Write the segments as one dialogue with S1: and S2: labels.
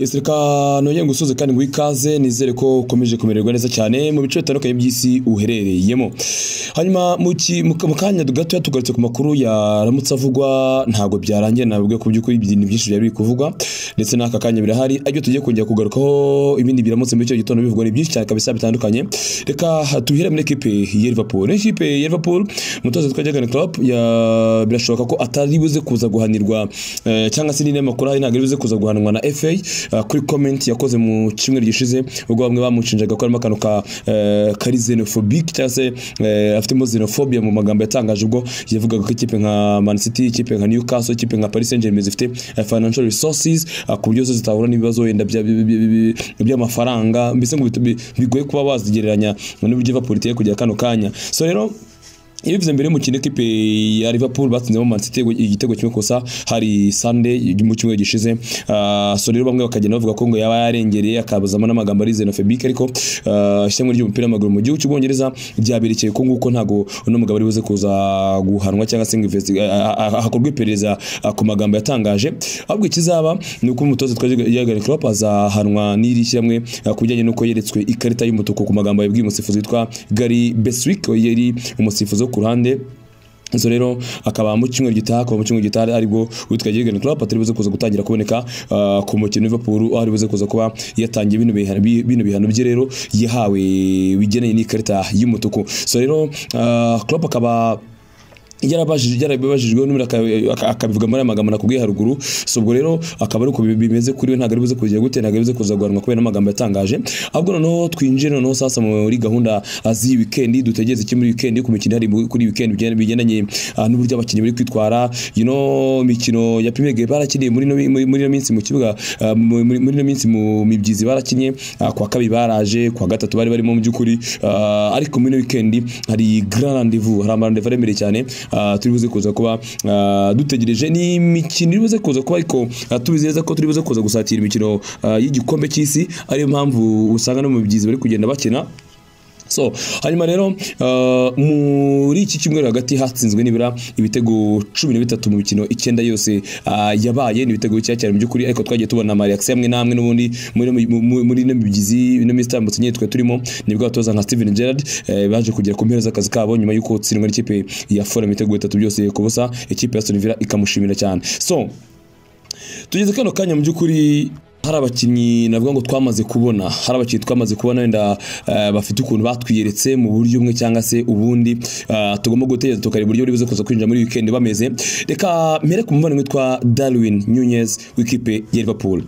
S1: yes reka nongere ngusuze kandi ngo ikaze nizere ko ukomeje kumererwa neza cyane mu bice bitandukanye by'isi uherereyemo hanyuma mu ki- mu ka- mu kanya gatoya tugarutse ku makuru yaramutse avugwa ntabwo byarangiye nabwo ku by'ukuri ibintu byinshi byari biri kuvugwa ndetse n'aka kanya birahari ariko tugiye kongera kugarukaho ibindi biramutse muri icyo gitondo bivugwa ni byinshi cyane kabisa bitandukanye reka tuhere muri ekipe ya Liverpool ekipe ya Liverpool umutoza witwa Jurgen Klopp ya- birashoboka ko atari buze kuza guhanirwa eh, cyangwa se n'indi makuru ahari ntabwo ari buze kuza guhanwa na FA eh, kuri comment yakoze mu cyumweru gishize ubwo bamwe bamushinjaga ko arimo akantu ka eh, kari xenophobic cyangwa se eh, afitemo xenophobia mu magambo yatangaje ubwo yavugaga ko ikipe nka Man City ikipe nka Newcastle ikipe nka Paris Saint-Germain zifite eh, financial resources eh, ku buryo zo zitahura n'ibibazo wenda bya- bi- bi- bi- bi- by'amafaranga mbese ngo bitu- bi- bigoye kuba wazigereranya n'uburyo Liverpool iteye kujya kano kanya so rero iyo bivuze mbere y'umukino ekipe ya Liverpool batsinzemo Man City igitego kimwe kosa hari Sunday mu cyumweru gishize Ah, so rero bamwe bakagenda bavuga ko ngo yaba yarengereye akabazamo n'amagambo ari xenophobic ariko ah, ishyirahamwe ry'umupira w'amaguru mu gihugu cy'ubwongereza ryaberekeye ko nguko ntago uno mugabo ari buze kuza guhanwa cyangwa se ngo investi- ah, ah, ah, hakorwe iperereza ah, ku magambo yatangaje ahubwo ikizaba ni uko umutoza twaje Jurgen Klopp azahanwa n'iri shyirahamwe ah, ku bijyanye n'uko yeretswe ikarita y'umutuku ku magambo yabwiye umusifuzi witwa Gary Beswick yari umusifuzi wo ku ruhande zo rero akaba mu cyumweru gitaha akaba mu cyumweru gitaha aribwo witwa Jurgen Klopp atari buze kuza gutangira kuboneka ah, ku mukino wa Liverpool aho ari buze kuza kuba yatangiye bino bihano bi- bino bihano bye rero yahawe bigeneye n'ikarita y'umutuku so rero ah, Klopp akaba yarabajijwe yarabibajijwe n'umwe aka- aka- akabivuga muri aya magambo nakubwiye haruguru so ubwo rero akaba ari uko bi- bimeze kuri we ntabwo ari buze kugira gute ntabwo ari buze kuza guhanwa kubera n'amagambo yatangaje ahubwo noneho twinjire noneho sasa muri gahunda ah, z'iyi wikendi dutegereze iki muri wikendi ku mikino ihari muri- kuri iyi wikendi bigendanye- bigendanye ah, n'uburyo abakinnyi bari kwitwara you know imikino ya Premier League barakiniye muri ino mi- muri muri ino minsi mu kibuga ah, mu- muri muri ino minsi mu mibyizi barakinye ah, kwa kabiri baraje kwa gatatu bari barimo mu by'ukuri ah, ariko muri ino wikendi hari grand rendezvous hari amarandevu aremereye cyane ah, turi buze kuza kuba ah, dutegereje ni imikino iri buze kuza kuba ariko ah, tubizi neza ko turi buze kuza gusatira imikino ah, y'igikombe cy'isi ariyo mpamvu usanga no mu byizi bari kugenda bakina so hanyuma rero uh, muri iki cyumweru hagati hatsinzwe nibura ibitego cumi na bitatu mu mikino icyenda yose uh, yabaye ni ibitego bikeya cyane mu by'ukuri ariko twagiye tubona amareakisiyo amwe n'amwe n'ubundi muri mu- mu- muri ino mibyizi ino minsi itambutse nyine twe turimo nibwo abatoza nka Steven Gerrard eh, baje kugera ku mpera z'akazi kabo nyuma y'uko gutsindwa n'ikipe ya Fulham ibitego bitatu byose ku busa ikipe ya Aston Villa ikamushimira cyane so tugeze kano kanya mu by'ukuri hari abakinnyi navuga ngo twamaze kubona hari abakinnyi twamaze kubona wenda eh, bafite ukuntu batwiyeretse mu buryo bumwe cyangwa se ubundi eh, tugomba gutegereza tukareba uburyo buri buze kuza kwinjira muri weekend bameze reka mpere ku muvandimwe witwa Darwin Nunez w'ikipe ya Liverpool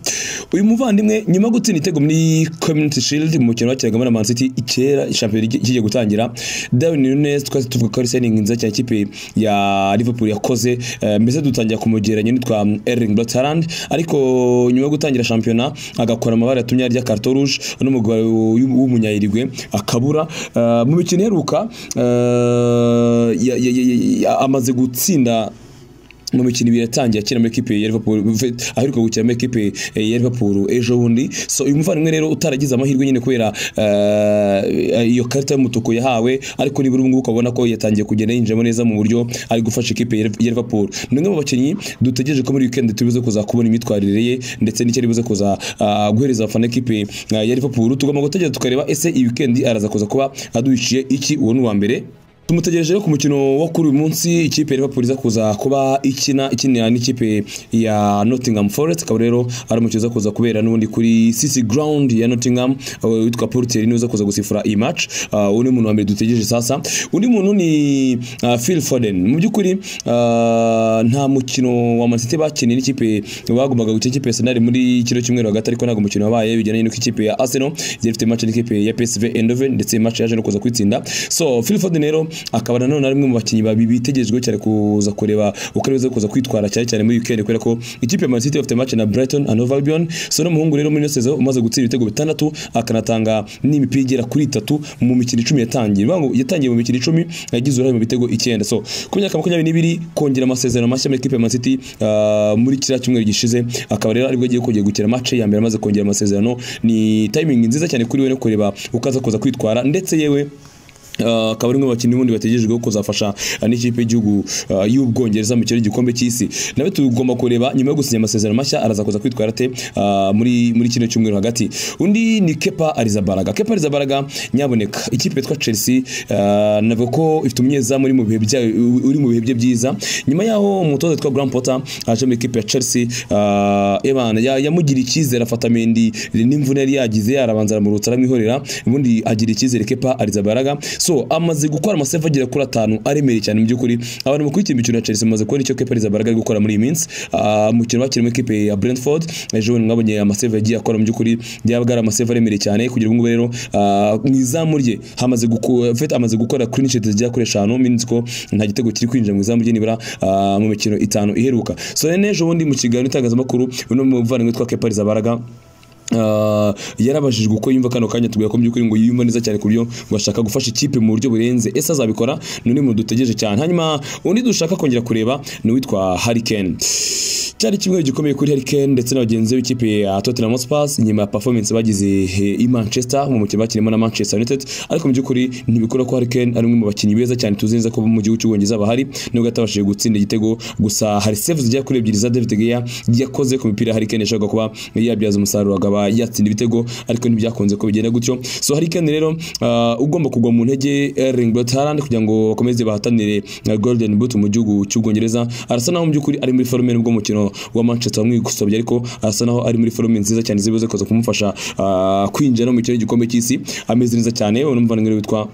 S1: uyu muvandimwe nyuma yo gutsinda itego muri Community Shield mu mukino wakinagamo na Man City icyera shampiyona igi- igiye gutangira Darwin Nunez twese tuvuga ko ari signing nziza cyane ikipe ya Liverpool yakoze eh, mbese dutangira kumugereranya n'itwa Erling Braut Haaland ariko nyuma yo gutangira shampiyona agakora amabara yatumye arya carte rouge n'umugabo w'umunyayirigwe akabura Eh, mu mikino iheruka eh, ya- ya- ya- ya- ya- amaze gutsinda mu mikino ibiri yatangiye akina muri ekipe ya Liverpool aheruka gukina muri ekipe ya Liverpool ejo bundi so uyu muvandimwe rero utaragize amahirwe nyine kubera eh, iyo karita y'umutuku yahawe ariko nibura ubu ngubu ukabona ko yatangiye kugenda yinjiramo neza mu buryo ari gufasha ekipe ya Liv- ya Liverpool ni umwe mu bakinnyi dutegereje ko muri weekend tubize kuza kubona imyitwarire ye ndetse n'icyo aribuze kuza ah, guhereza abafana ekipe ah, ya Liverpool tugomba gutegereza tukareba ese iyi weekend araza kuza kuba aduhiciye iki uwo ni uwa mbere tumutegereje rero ku mukino wo kuri uyu munsi ikipe ya Liverpool iza kuza kuba ikina ikinira n'ikipe ya Nottingham Forest akaba rero ari umukino uza kuza kubera n'ubundi kuri CC Ground ya Nottingham uh, witwa Paul Terry niwe uza kuza gusifura iyi match uh, uwo ni umuntu wa mbere dutegereje sasa undi muntu ni uh, Phil Foden mu by'ukuri uh, nta mukino wa Man City bakiniye n'ikipe bagombaga gukina ikipe ya Arsenal muri kino cyumweru hagati ariko ntabwo umukino wabaye bijyanye n'uko ikipe ya Arsenal yari ifite match n'ikipe ya PSV Eindhoven ndetse match yaje no kuza kwitsinda so Phil Foden rero akaba nanone ari umwe mu bakinnyi babi bitegerejwe cyane kuza kureba uko ari buze kuza kwitwara cyane cyane muri weekend kubera ko ikipe ya Man City bafite match na Brighton and Hove Albion so n'umuhungu rero muri ino sezo umaze gutsinda ibitego bitandatu akanatanga n'imipira igera kuri itatu mu mikino icumi yatangiye bivuga ngo yatangiye mu mikino icumi yagize uruhare mu bitego icyenda so ku myaka makumyabiri n'ibiri kongera amasezerano mashya muri ekipe ya Man City ah, muri kiriya cyumweru gishize akaba rero aribwo agiye kongera gukina match ya mbere amaze kongera amasezerano ni timing nziza cyane kuri we no kureba uko aza kuza kwitwara ndetse yewe Ah, akaba ari umwe mu bakinnyi ubundi bategerejweho kuzafasha ah, n'ikipe y'igihugu ah, y'ubwongereza mu kirere igikombe cy'isi nawe tugomba kureba nyuma yo gusinya amasezerano mashya arazakoza kwitwara ate ah, muri muri kino cyumweru hagati undi ni Kepa Arrizabalaga Kepa Arrizabalaga nyaboneka ikipe yitwa Chelsea ah, navuga ko ifite umunyezamu uri mu bihe bya uri mu bihe bye byiza nyuma yaho umutoza witwa Graham Potter aje muri ikipe ya Chelsea ah, ebana ya- yamugiriye icyizere afata Mendy n'imvune yari yagize arabanza aramurutsa aramwihorera ubundi agira icyizere Kepa Arrizabalaga so amaze gukora amasave agera kuri atanu aremereye cyane mu by'ukuri abantu mu kwitsimba icyuna Chelsea bamaze kubona icyo Kepa Arrizabalaga ari gukora muri iyi minsi Ah, umukino bakiri muri ikipe ya Brentford ejo bundi mwabonye amasave yagiye akora mu by'ukuri yabaga ari amasave aremereye cyane kugira ngo rero ah, mu izamu rye hamaze gukora fet amaze gukora clean sheet zigera kuri eshanu minsi ko nta gitego kiri kwinjira mu izamu rye nibura ah, mu mikino itanu iheruka so rero ejo bundi mu kiganiro itangazamakuru uno muvandimwe witwa Kepa Arrizabalaga Ah, yarabajijwe uko yumva kano kanya tubwira ko mu by'ukuri ngo yumva neza cyane ku buryo ngo ashaka gufasha ikipe mu buryo burenze ese azabikora ni umwe mu dutegereje cyane hanyuma undi dushaka kongera kureba ni uwitwa Harry Kane cyari kimwe gikomeye kuri Harry Kane ndetse na bagenzi be ikipe ya Tottenham Hotspur nyuma ya performance bagize eh, i Manchester mu mukino bakinimo na Manchester United ariko mu by'ukuri ntibikora ko Harry Kane ari umwe mu bakinnyi beza cyane tuzi neza ko mu gihugu cy'Ubwongereza bahari nubwo atabashije gutsinda igitego gusa hari saves zijya kuri ebyiri za David De Gea yakoze ku mipira Harry Kane yashakaga kuba yabyaza umusaruro akaba yatsinda ibitego ariko ntibyakunze ko bigenda gutyo so Harry Kane rero ah, ugomba kugwa mu ntege Erling Braut Haaland kugira ngo bakomeze bahatanire ah, Golden Boot mu gihugu cy'Ubwongereza arasa naho mu by'ukuri ari muri forume nubwo umukino wa Manchester wamwigusabye ariko arasa naho ari muri forume nziza cyane zibuze kuza kumufasha ah, kwinjira no mu kirere gikombe cy'isi ameze neza cyane urumva witwa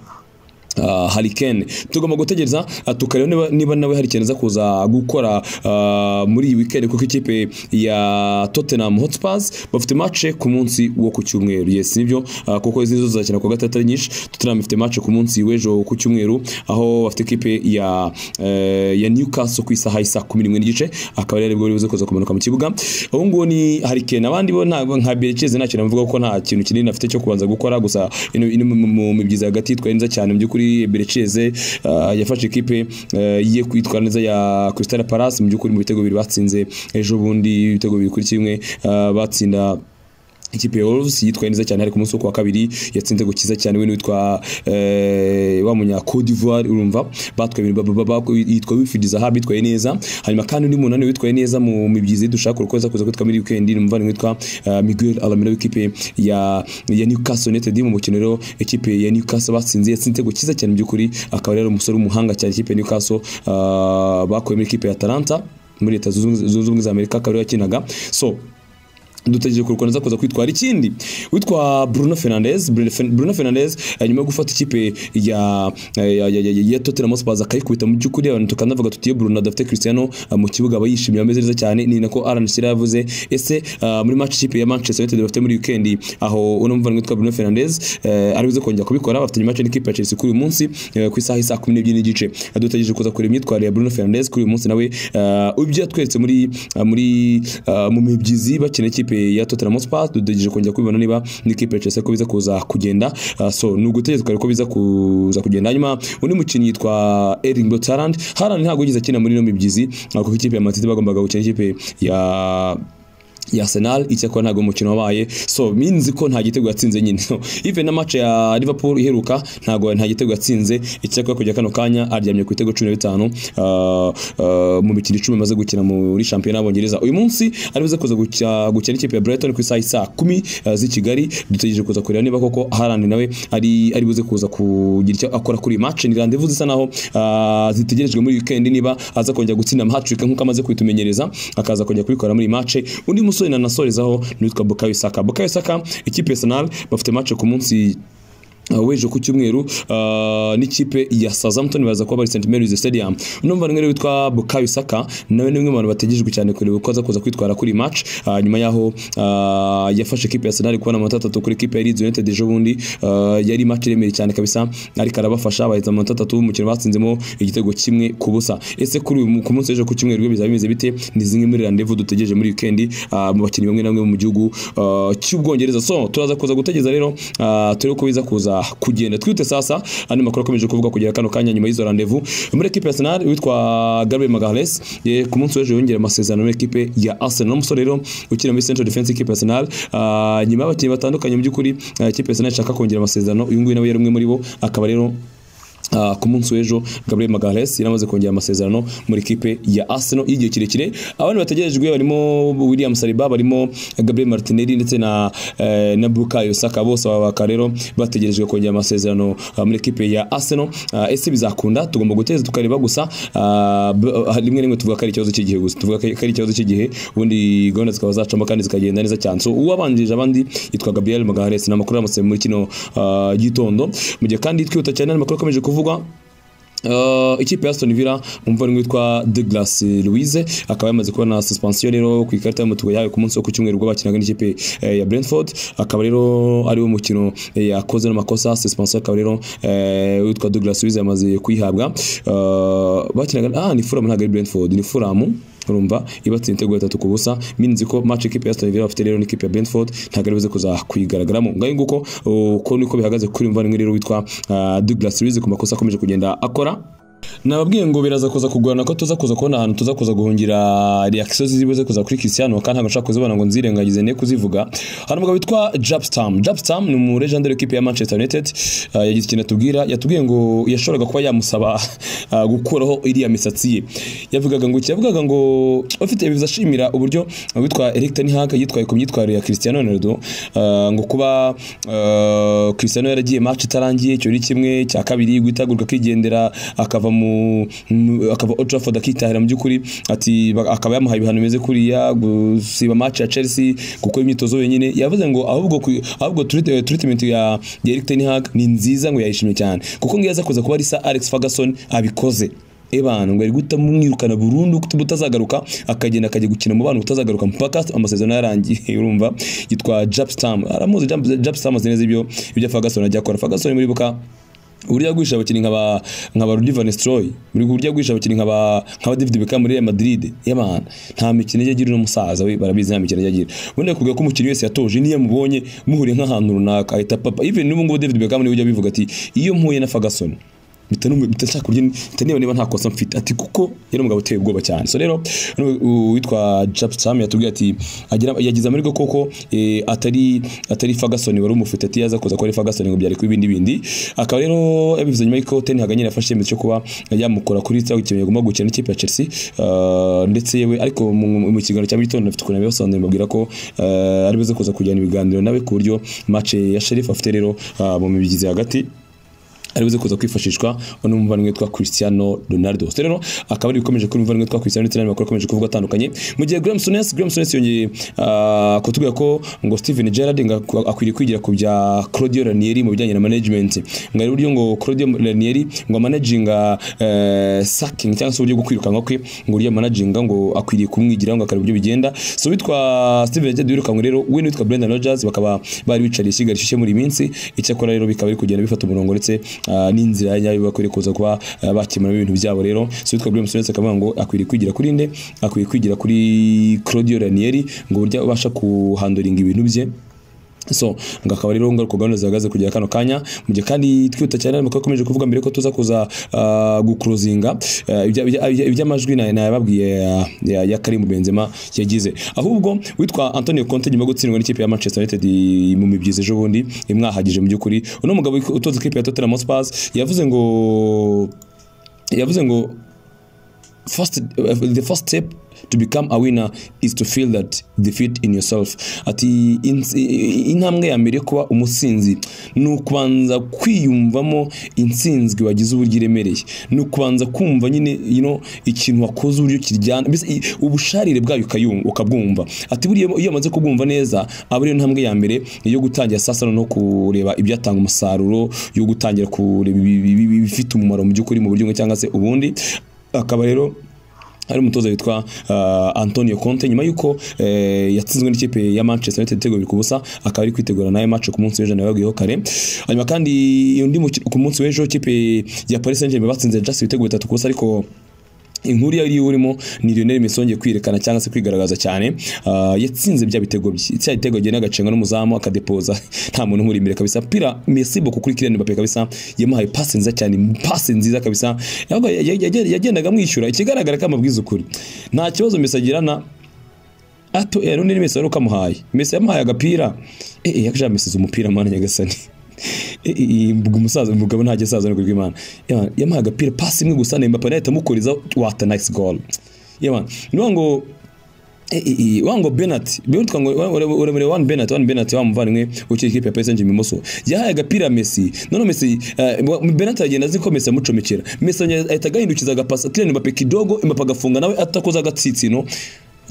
S1: uh, Harry Kane tugomba gutegereza uh, tukareba niba, niba nawe Harry Kane aza kuza gukora uh, muri iyi weekend kuko ikipe ya Tottenham Hotspur bafite match ku munsi wo ku cyumweru yes nibyo uh, kuko izi zo zizakina ku wa gatatu ari nyinshi Tottenham ifite match ku munsi w'ejo ku cyumweru aho bafite ikipe ya eh, ya Newcastle ku isaha isa 11 n'igice akaba rero bwo bivuze kuza kumanuka mu kibuga ubu ngubu ni Harry Kane abandi bo nta nka Berechize nta kintu mvuga kuko nta kintu kinini afite cyo kubanza gukora gusa ino ino mu- mu mibyizi hagati yitwaye neza cyane mu by'ukuri Berechize yafashe ikipe eh, ye kwitwara neza ya Crystal Palace mu by'ukuri mu bitego bibiri batsinze ejo bundi ibitego bibiri kuri kimwe eh, batsinda ikipe ya Wolves yitwaye neza cyane ariko ku munsi wo ku wa kabiri yatsinze go kiza cyane we n'uwitwa eh, wa munya Cote d'Ivoire urumva batwaye ibintu ba- ba- ba- yitwa Wifidiza ha bitwaye neza hanyuma kandi undi muntu nawe witwaye neza mu mibyizi dushaka urukoza kuza kwitwa muri weekend ni umuvandimwe witwa eh, Miguel Almirón w'ikipe ya ya Newcastle United mu mukino rero ikipe ya Newcastle batsinze yatsinze go kiza cyane mu by'ukuri akaba rero umusore w'umuhanga cyane ikipe ya Newcastle ah, bakuye muri ikipe ya Atalanta muri leta zunze Ubumwe- zunze ubumwe za Amerika akaba ariwe wakinaga so dutegereje kurukora neza kuza kwitwara ikindi witwa Bruno Fernandes Bruno Fer- Bruno Fernandes eh, nyuma yo gufata ikipe ya eh, ya ya, ya, ya Tottenham Hotspur akayikubita mu by'ukuri abantu tukanavuga tuti iyo Bruno adafite Cristiano eh, mu kibuga aba yishimye ameze neza cyane ni nako Alan Shearer yavuze ese ah, muri match ikipe ya Manchester United bafite muri weekend aho uno muvandimwe witwa Bruno Fernandes eh, ari buze kongera kubikora bafite match n'ikipe ya Chelsea kuri uyu munsi eh, ku isaha isa 12 n'igice Eh, dutegereje kuza kureba imyitwarire ya Bruno Fernandes kuri uyu munsi nawe eh, ibyo yatweretse muri eh, muri eh, mu mibyizi bakina ikipe ya Tottenham Hotspur dutegereje kongera kubibona niba n'ikipe ya Chelsea ko biza kuza kugenda Ah, so ni ugutegereza kare ko biza kuza kugenda hanyuma undi mukinnyi yitwa Erling Braut Haaland Haaland ntabwo yigeze akina muri ino mibyizi ah, kuko ikipe ya Man City bagombaga gukina ikipe ya ya Arsenal icyakora ntabwo umukino wabaye so minzi ko nta gitego yatsinze nyine So, even na match ya Liverpool iheruka ntabwo nta gitego yatsinze icyakora kujya kano kanya aryamye ku itego 15 ah, ah, mu mikino icumi maze gukina muri shampiyona y'Abongereza uyu munsi aribuze kuza gukina gukina ikipe ya Brighton ku isaha isa 10 ah, z'i Kigali dutegereje kuza kureba niba koko Haaland nawe ari ari buze kuza kugira icyo akora kuri iyi match ni rendezvous zisa naho ah, zitegerejwe muri weekend niba aza kongera gutsinda hat-trick nkuko amaze kwitumenyereza akaza kongera kubikora muri iyi match undi musore nanasorezaho n'uwitwa Bukayo Saka Bukayo Saka ikipe ya Arsenal bafite match ku munsi Uh, w'ejo ku cyumweru uh, n'ikipe ya Southampton baza kuba bari St Mary's Stadium uno muvandimwe rero witwa Bukayo Saka nawe ni umwe mu bantu bategerejwe cyane kureba uko aza kuza kwitwara kuri iyi match uh, nyuma yaho uh, yafashe ikipe ya Arsenal kubona amanota atatu kuri ikipe ya Leeds United ejo bundi uh, yari match iremereye cyane kabisa ariko arabafasha bahita amanota atatu mu mukino batsinzemo igitego kimwe ku busa ese kuri uyu mu- ku munsi w'ejo ku cyumweru rero bizaba bimeze bite ni zimwe muri rendezvous dutegereje muri weekend uh, mu bakinnyi bamwe na bamwe bo mu gihugu uh, cy'Ubwongereza so turaza kuza gutegereza rero uh, turebe ko biza kuza kugenda twite sasa ano makuru akomeje kuvuga kugera kano kanya nyuma y'izo rendezvous muri ekipe ya Arsenal witwa Gabriel Magalhaes ye, ku munsi w'ejo yongera amasezerano muri ekipe ya Arsenal umusore rero ukina muri central defense ikipe ya Arsenal uh, nyuma y'abakinnyi batandukanye mu by'ukuri uh, ikipe ya Arsenal ishaka kongera amasezerano uyu nguyu nawe yari umwe muri bo akaba rero ah, ku munsi w'ejo Gabriel Magalhaes yaramaze kongera amasezerano muri kipe ya Arsenal y'igihe kirekire abandi bategerejwe barimo William Saliba barimo Gabriel Martinelli ndetse na eh, na Bukayo Saka bose aba bakaba rero bategerejwe kongera amasezerano ah, muri kipe ya Arsenal Ah, ese bizakunda tugomba guteza tukareba gusa ah, b- ah, rimwe rimwe tuvuga ko ari ikibazo cy'igihe gusa tuvuga ko ari- ko ari ikibazo cy'igihe ubundi gahunda zikaba zacamo kandi zikagenda neza cyane so uwabanjirije abandi yitwa Gabriel Magalhaes ni amakuru yaramutse muri kino ah, gitondo mu gihe kandi twihuta cyane n'amakuru akomeje kuvugwa Uh, ikipe ya Aston Villa umuvandimwe witwa Douglas Luiz akaba yamaze kubona suspension rero ku ikarita y'umutuku yawe ku munsi wo ku cyumweru ubwo bakinaga n'ikipe eh, ya Brentford akaba rero ari wo mukino eh, yakoze n'amakosa suspension akaba rero eh, witwa Douglas Luiz yamaze kuyihabwa Uh, bakinaga ah ni Fulham ntabwo ari Brentford ni Fulham urumva ibatsinze ibitego bitatu ku busa minzi ko match ikipe ya Aston Villa bafite rero n'ikipe ya Brentford ntabwo aribuze kuza kuyigaragaramo ngayo nguko uko niko bihagaze kuri umva rero witwa ah, Douglas Luiz ku makosa akomeje kugenda akora nababwiye ngo biraza kuza kugorana ko tuza kuza kubona ahantu tuza kuza guhungira reaction zibuze kuza kuri Cristiano kandi ntabwo nshaka kuzibona ngo nzirengagize ne kuzivuga hari umugabo witwa Jabstam Jabstam ni umu legendary kipe ya Manchester United ah, yagize ikintu atubwira yatubwiye ngo yashoboraga kuba yamusaba ah, gukuraho iriya misatsi ye yavugaga ngo iki? yavugaga ngo ufite ibibazo ashimira uburyo witwa Eric Ten Hag yitwaye ku myitwarire ya Cristiano Ronaldo ah, ngo kuba ah, Cristiano yaragiye match itarangiye icyo ni kimwe cya kabiri guhitaguruka akigendera akava mu mu- akava Old Trafford akitahira mu by'ukuri ati ba- akaba yamuhaye ibihano bimeze kuriya gusiba match ya Chelsea gukora imyitozo wenyine yavuze ngo ahubwo ku- ahubwo treat- eh, treatment ya ya Erik ten Hag ni nziza ngo yayishimye cyane kuko ngo iyo aza kuza kuba ari sa Alex Ferguson abikoze ebana ngo ari guhita mumwirukana burundu kutu- butazagaruka akagenda akajya gukina mu bantu butazagaruka mpaka amasezerano yarangiye urumva yitwa Jabstam aramuzi Jab- Jabstam azi neza ibyo ibyo Ferguson ajya akora Ferguson muribuka uburyo yagwisha abakinnyi nkaba nkaba Rudivan Stroy muri uburyo yagwisha abakinnyi nkaba nkaba David Beckham muri Real Madrid yabana nta mikino yagira uno musaza we barabizi nta mikino yagira ubundi kuvuga ko umukinnyi wese yatoje niyo mubonye muhure nk'ahantu runaka ahita papa even n'ubu ngubu David Beckham niwe ujya bivuga ati iyo mpuye na Ferguson mpita numva- mpita nshaka kurya mpita niba niba nta kosa mfite ati kuko yari umugabo uteye ubwoba cyane so rero n'ubu- u- witwa Jabsam yatubwiye ati agira yagize amahirwe koko eh, atari atari Ferguson wari umufite ati yaza kuza ko ari Ferguson ngo byari kuba ibindi bindi akaba rero yabivuze nyuma y'uko Ten Hag nyine yafashe icyemezo cyo kuba yamukora kuri cya kimwe agomba gukina n'ikipe ya Chelsea Ah, ndetse yewe ariko mu- mu mu kiganiro cya mugitondo afite ukuntu yabibasobanuriye mbabwira ko ah, ari buze kuza kujyana ibiganiro nawe ku buryo match ya Sheriff afite rero ah, mu mibigizi hagati aribuze kuza kwifashishwa n'umuvandimwe witwa Cristiano Ronaldo. So rero akaba ari ibikomeje kuri umuvandimwe witwa Cristiano ndetse n'andi makuru akomeje kuvugwa atandukanye. Mu gihe Graham Souness, Graham Souness yongeye ah, kutubwira ko ngo Steven Gerrard ngo ak- akwiriye kwigira ku bya Claudio Ranieri mu bijyanye na management. Ngo ari uburyo ngo Claudio Ranieri ngo managinga eh, sacking cyangwa se uburyo bwo kwirukanwa kwe ngo uburyo managinga ngo akwiriye kumwigira ngo akareba uburyo bigenda. So witwa Steven Gerrard wirukanwe rero we n'uwitwa Brendan Rodgers bakaba bari bicariye ishyiga rishyushye muri iyi minsi. Icyakora rero bikaba biri kugenda bifata umurongo ndetse ah, n'inzira ya nyayo bakwiriye kuza kuba ah, bakemuramo ibintu byabo rero so witwa Graham Souness akavuga ngo akwiriye kwigira kuri nde akwiriye kwigira kuri Claudio Ranieri ngo burya abasha kuhandoringa ibintu bye so ngo akaba rero ngaruka gahunda zihagaze kugera kano kanya mu gihe kandi twihuta cyane amakuru akomeje kuvuga mbere ko tuza kuza ah, gukurozinga ah, ibya- ibya- ibya- iby'amajwi na- nayababwiye ya- ya ya Karim Benzema yagize ahubwo witwa Antonio Conte nyuma yo gutsindwa n'ikipe ya Manchester United mu mibyizi ejo bundi imwahagije mu by'ukuri uno mugabo utoza ikipe ya Tottenham Hotspur yavuze ngo yavuze ngo first, uh, the first step to become a winner is to feel that defeat in yourself ati ins- intambwe ya mbere yo kuba umusinzi ni ukubanza kwiyumvamo intsinzwi wagize uburyo iremereye ni ukubanza kumva nyine you know, ikintu wakoze uburyo kiryana mbese i- ubusharire bwayo ukayu- ukabwumva ati buriya iyo amaze kubwumva neza aba ariyo ntambwe ya mbere yo gutangira sasa noneho kureba ibyatanga umusaruro yo gutangira kureba ibi- ibi- ibi- ibifite umumaro mu by'ukuri mu buryo bumwe cyangwa se ubundi akaba rero hari umutoza witwa uh, Antonio Conte nyuma yuko eh, yatsinzwe n'ikipe ya Manchester United ibitego bibiri ku busa akaba ari kwitegura nayo match ku munsi w'ejo nababwiyeho kare hanyuma kandi undi mukino ku munsi w'ejo ikipe ya Paris Saint-Germain batsinze just ibitego bitatu ku busa ariko inkuru yari urimo ni Lionel Messi yongeye kwirekana cyangwa se kwigaragaza cyane Ah, yatsinze bya bitego bye cya gitego agenda agacenga n'umuzamu akadepoza nta muntu umuri imbere kabisa pira Messi bo kuri Kylian Mbappe kabisa yamuhaye passe nziza cyane passe nziza kabisa Ahubwo ya- ya- ya- yagendaga amwishyura ikigaragara ko amabwiza ukuri nta kibazo Messi agirana ato eh, Lionel Messi wari ukamuhaye Messi yamuhaye agapira eh eh yakija Messi umupira mana nyagasani mbuga umusaza umugabo nta gisaza n'urwo rw'imana Yewe, yamuhaye agapira pasi imwe gusa na Mbappe nawe ahita amukuriza wata nice goal yewe ni ukuvuga ngo Eh, eh, eh, wango Bernat birutwa ngo uremere one Bernat one Bernat wamuvanywe ukiri ikipe ya PSG Saint-Germain imoso yahaye agapira Messi none Messi eh, Bernat agenda azi ko Messi amucomekera Messi ahita agahindukiza agapasa Kylian Mbappe kidogo Mbappe agafunga nawe atakoza agatsitsino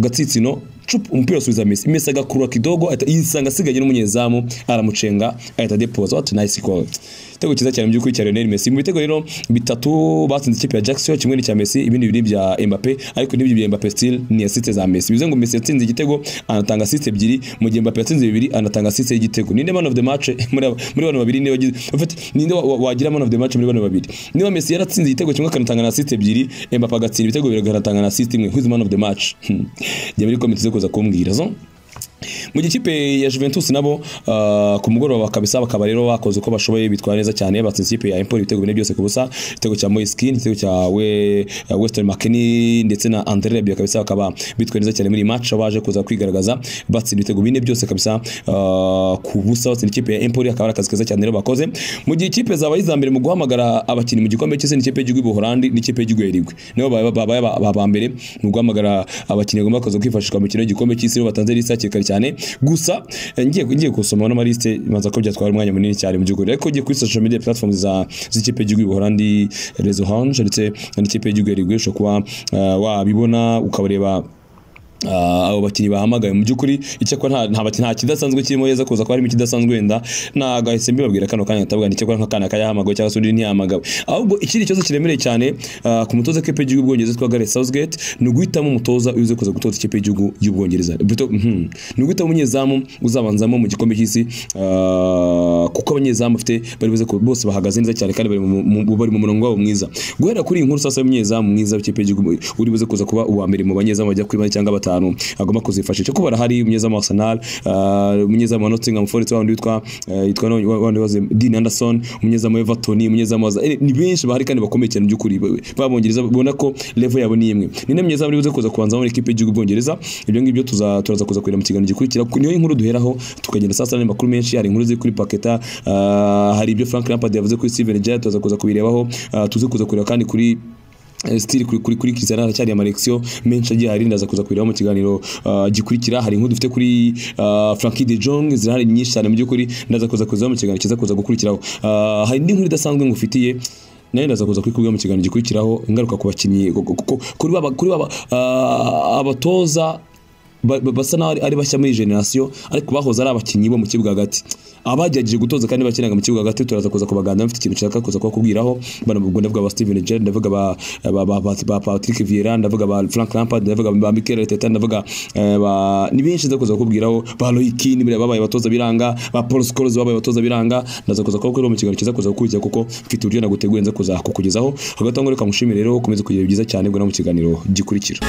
S1: gatsitsino cup umupira asubiza Messi Messi agakurura kidogo ahita yisanga asiganye n'umunyezamu aramucenga ahita depoza what a nice goal igitego cyiza cyane mu by'ukuri cya Lionel Messi mu bitego rero bitatu batsinze ikipe ya Jackson kimwe n'icya Messi ibindi bibiri bya Mbappe ariko n'ibyo bya Mbappe still ni assist za Messi bivuze ngo Messi yatsinze igitego anatanga assist ebyiri mu gihe Mbappe yatsinze bibiri anatanga assist y'igitego ninde man of the match muri aba- muri bano babiri ninde wagize en fait ninde wa- wa- wagira man of the match muri bano babiri niba Messi yaratsinze igitego kimwe akanatanga na assist ebyiri Mbappe agatsinda ibitego bibiri akanatanga na assist imwe who is man of the match Hmm. jya muri comment zo kuza kumbwira zo mu gihe ikipe ya Juventus nabo ah, ku mugoroba bakabisa bakaba rero bakoze uko bashoboye bitwara neza cyane batsinze ikipe ya Empoli ibitego bine byose ku busa igitego cya Moiskin igitego cya we ya Western McKennie ndetse na Andrea Rabiot kabisa bakaba bitwaye neza cyane muri iyi match baje kuza kwigaragaza batsinze ibitego bine byose kabisa ah, ku busa batsinze ikipe ya Empoli akaba ari akazi keza cyane rero bakoze mu gihe ikipe zabaye iza mbere mu guhamagara abakinnyi mu gikombe cy'isi n'ikipe y'igihugu y'Ubuholandi n'ikipe y'igihugu y'Irigwe nibo babaye babaye aba- aba- aba mbere mu guhamagara abakinnyi bagomba kuza kwifashishwa mu mikino y'igikombe cy'isi rero batanze lisite hakiri kare cyane gusa eh, ngiye ngiye gusoma n'amalisite maze ko byatwara umwanya munini cyane mu by'ukuri ariko ngiye kuri social media platform za z'ikipe y'igihugu y'Ubuholandi Rezo Hange ndetse n'ikipe y'igihugu y'Irigwe ushobora kuba eh, wabibona ukabareba Ah, abo bakinnyi bahamagaye mu by'ukuri icyakora nta- nta baki- nta kidasanzwe kirimo yeza kuza ko harimo ikidasanzwe wenda nagahise mbibabwira kano kanya ndatabwira nti icyakora nk'akana kayahamagawe cyangwa se undi ntiyahamagawe ahubwo ikindi kibazo kiremereye cyane ah, ku mutoza w'ikipe y'igihugu y'ubwongereza witwa Gareth Southgate ni uguhitamo umutoza uze kuza gutoza ikipe y'igihugu y'ubwongereza Bito- mhm. ni uguhitamo umunyezamu uzabanzamo mu gikombe cy'isi ah, kuko abanyezamu bafite bari buze ko bose bahagaze neza cyane kandi bari mu- mu- bari mu murongo wabo mwiza guhera kuri iyi nkuru sasa y'umunyezamu mwiza w'ikipe y'igihugu uri buze kuza kuba uwa mbere mu banyezamu bajya kuri bane cyangwa batanu agomba kuzifashisha kuko barahari umunyezamu wa Arsenal ah, umunyezamu wa Nottingham Forest wa wundi witwa eh, yitwa no- wa- wa wundi waze Dean Anderson umunyezamu wa Everton umunyezamu wa eh, ni benshi bahari kandi bakomeye cyane by'ukuri Ba- babongereza babona ko level yabo ni imwe ni munyezamu uri buze kuza kubanza muri ikipe y'igihugu Bwongereza ibyo ngibyo tuza turaza kuza kureba mu kiganiro gikurikira niyo inkuru duheraho tukagenda saa sita n'amakuru menshi hari inkuru ziri kuri Paketa ah, hari ibyo Frank Lampard yavuze kuri Steven Gerrard tuza kuza kubirebaho ah, tuze kuza kureba kandi kuri eh, still kuri kuri kuri Cristiano haracyari amalexio menshi agiye hari ndaza kuza kureba mu kiganiro ah, gikurikira hari inkuru dufite kuri ah, Frankie de Jong zirahari nyinshi cyane mu by'ukuri ndaza kuza kuza mu kiganiro kiza kuza gukurikiraho Ah, hari indi nkuru idasanzwe ngufitiye nayo ndaza kuza kubikubwira mu kiganiro gikurikiraho ingaruka ku bakinnyi ku- ku- ku- kuri baba kuri baba ah, abatoza ba- ba- basa naho ari- ari bashya muri generasiyo ariko bahoze ari abakinnyi bo mu kibuga hagati abagerageje gutoza kandi bakinaga mu kibuga hagati turaza kuza kubaganira mfite ikintu nshaka kuza kubabwiraho bano ubwo ndavuga ba Steven Gerrard ndavuga ba ba, ba, ba, ba Patrick Vieira ndavuga ba Frank Lampard ndavuga ba Mikel Arteta ndavuga eh, ba ni benshi ndaza kuza kubabwiraho ba Roy Keane buriya babaye abatoza biranga ba Paul Scholes babaye abatoza biranga ndaza kuza kubabwiraho mu kiganiro kiza kuza gukurikira kuko mfite uburyo naguteguye nza kuza kukugezaho hagati aho ngo reka mushimire rero komeza kugira byiza cyane bwo no mu kiganiro gikurikira